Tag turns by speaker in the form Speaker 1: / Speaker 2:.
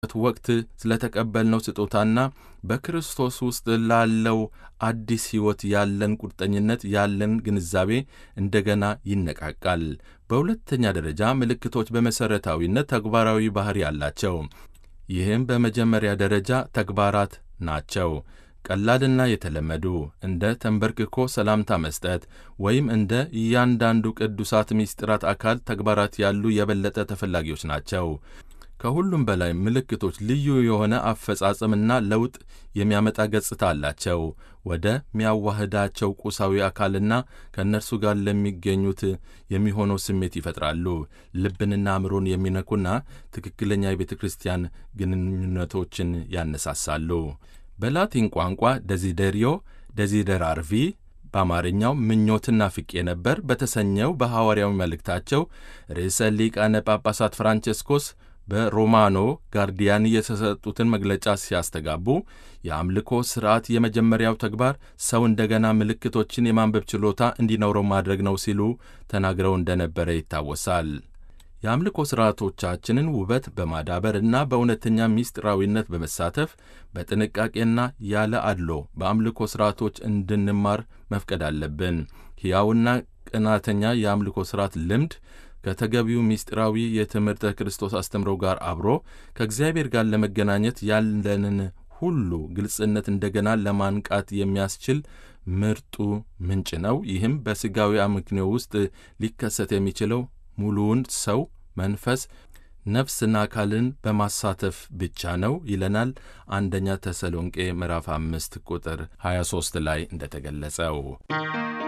Speaker 1: ወቅት ስለተቀበልነው ስጦታና በክርስቶስ ውስጥ ላለው አዲስ ሕይወት ያለን ቁርጠኝነት ያለን ግንዛቤ እንደገና ይነቃቃል። በሁለተኛ ደረጃ ምልክቶች በመሠረታዊነት ተግባራዊ ባሕሪ አላቸው። ይህም በመጀመሪያ ደረጃ ተግባራት ናቸው። ቀላልና የተለመዱ እንደ ተንበርክኮ ሰላምታ መስጠት ወይም እንደ እያንዳንዱ ቅዱሳት ምስጢራት አካል ተግባራት ያሉ የበለጠ ተፈላጊዎች ናቸው። ከሁሉም በላይ ምልክቶች ልዩ የሆነ አፈጻጸምና ለውጥ የሚያመጣ ገጽታ አላቸው። ወደ ሚያዋህዳቸው ቁሳዊ አካልና ከእነርሱ ጋር ለሚገኙት የሚሆነው ስሜት ይፈጥራሉ። ልብንና አእምሮን የሚነኩና ትክክለኛ የቤተ ክርስቲያን ግንኙነቶችን ያነሳሳሉ። በላቲን ቋንቋ ደዚደሪዮ ደዚደራርቪ በአማርኛው ምኞትና ፍቄ ነበር በተሰኘው በሐዋርያዊ መልእክታቸው ርዕሰ ሊቃነ ጳጳሳት ፍራንቼስኮስ በሮማኖ ጋርዲያን የተሰጡትን መግለጫ ሲያስተጋቡ የአምልኮ ሥርዓት የመጀመሪያው ተግባር ሰው እንደገና ምልክቶችን የማንበብ ችሎታ እንዲኖረው ማድረግ ነው ሲሉ ተናግረው እንደነበረ ይታወሳል። የአምልኮ ሥርዓቶቻችንን ውበት በማዳበር እና በእውነተኛ ምስጢራዊነት በመሳተፍ በጥንቃቄና ያለ አድሎ በአምልኮ ሥርዓቶች እንድንማር መፍቀድ አለብን። ሕያውና ቅናተኛ የአምልኮ ሥርዓት ልምድ ከተገቢው ምስጢራዊ የትምህርተ ክርስቶስ አስተምሮ ጋር አብሮ ከእግዚአብሔር ጋር ለመገናኘት ያለንን ሁሉ ግልጽነት እንደገና ለማንቃት የሚያስችል ምርጡ ምንጭ ነው። ይህም በሥጋዊ አመክንዮ ውስጥ ሊከሰት የሚችለው ሙሉውን ሰው መንፈስ፣ ነፍስና አካልን በማሳተፍ ብቻ ነው ይለናል አንደኛ ተሰሎንቄ ምዕራፍ አምስት ቁጥር 23 ላይ እንደተገለጸው